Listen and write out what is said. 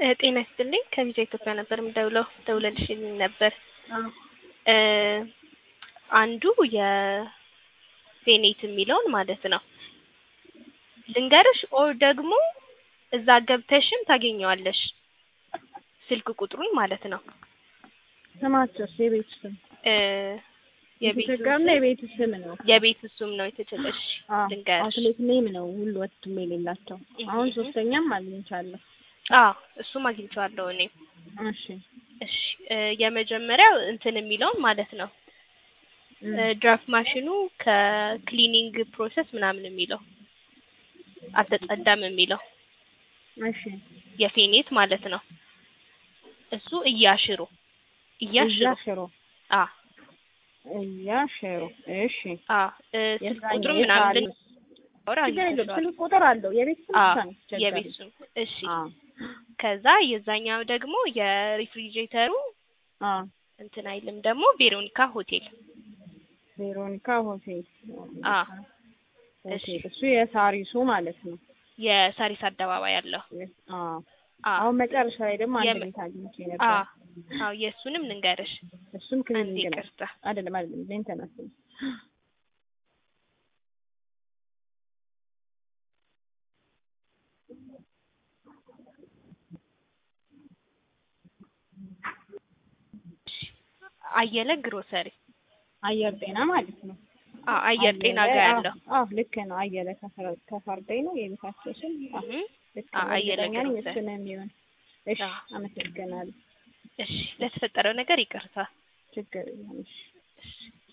ጤና ይስጥልኝ ከቪዛ ኢትዮጵያ ነበር የምደውለው ደውለልሽልኝ ነበር እ አንዱ የሴኔት የሚለውን ማለት ነው ልንገርሽ ኦር ደግሞ እዛ ገብተሽም ታገኘዋለሽ ስልክ ቁጥሩን ማለት ነው ስማቸውስ የቤቱ ስም እ የቤቱ የተቸገርና የቤቱ ስም ነው። የቤት እሱም ነው የተቸለሽ አዎ፣ ልንገርሽ አውትሌት ኔም ነው ሁሉ ወጥም የሌላቸው። አሁን እህ። ሶስተኛም አግኝቻለሁ። አዎ እሱም አግኝቼዋለሁ እኔ እሺ እሺ እ የመጀመሪያው እንትን የሚለውን ማለት ነው እም፣ እ ድራፍት ማሽኑ ከክሊኒንግ ፕሮሰስ ምናምን የሚለው አልተጸዳም የሚለው እሺ የፌኔት ማለት ነው እሱ እያሽሩ እያሽሩ እያሽሮ አ እያሽሮ እሺ አ እ ስልክ የዛኛው ቁጥሩ ምናምን የታሪክ ልንወራ ችግር የለውም። ስልክ ቁጥር አለው። የቤት ስም አ ብቻ ነው አስቸጋሪ። የቤት ስም እሺ አዎ ከዛ የዛኛው ደግሞ የሪፍሪጅሬተሩ አዎ እንትን አይልም ደግሞ ቬሮኒካ ሆቴል ቬሮኒካ ሆቴል አ ሆቴል እሱ የሳሪሱ ማለት ነው። የሳሪስ አደባባይ ያለው አዎ አ አሁን መጨረሻ ላይ ደግሞ አንድ የመ- ቤት አግኝቼ አ ነበር። አዎ የእሱንም ልንገርሽ እሱም አንዴ ክሊኒክ ነው። ይቅርታ አይደለም አይደለም ሜንተናንስ ነው። አየለ ግሮሰሪ አየር ጤና ማለት ነው። አ አየር ጤና አየለ- ጋር አዎ፣ ያለው አዎ ልክ ነው። አየለ ከፈረ- ከፈርደኝ ነው የቤታቸው ስም። አዎ እህ ልክ አ- ነው። አየለ እርግጠኛ ነኝ ግሮሰሪ። እሱ ነው የሚሆን። እሺ አዎ። አመሰግናለሁ። እሺ ለተፈጠረው ነገር ይቅርታ ችግር የለም። እሺ እሺ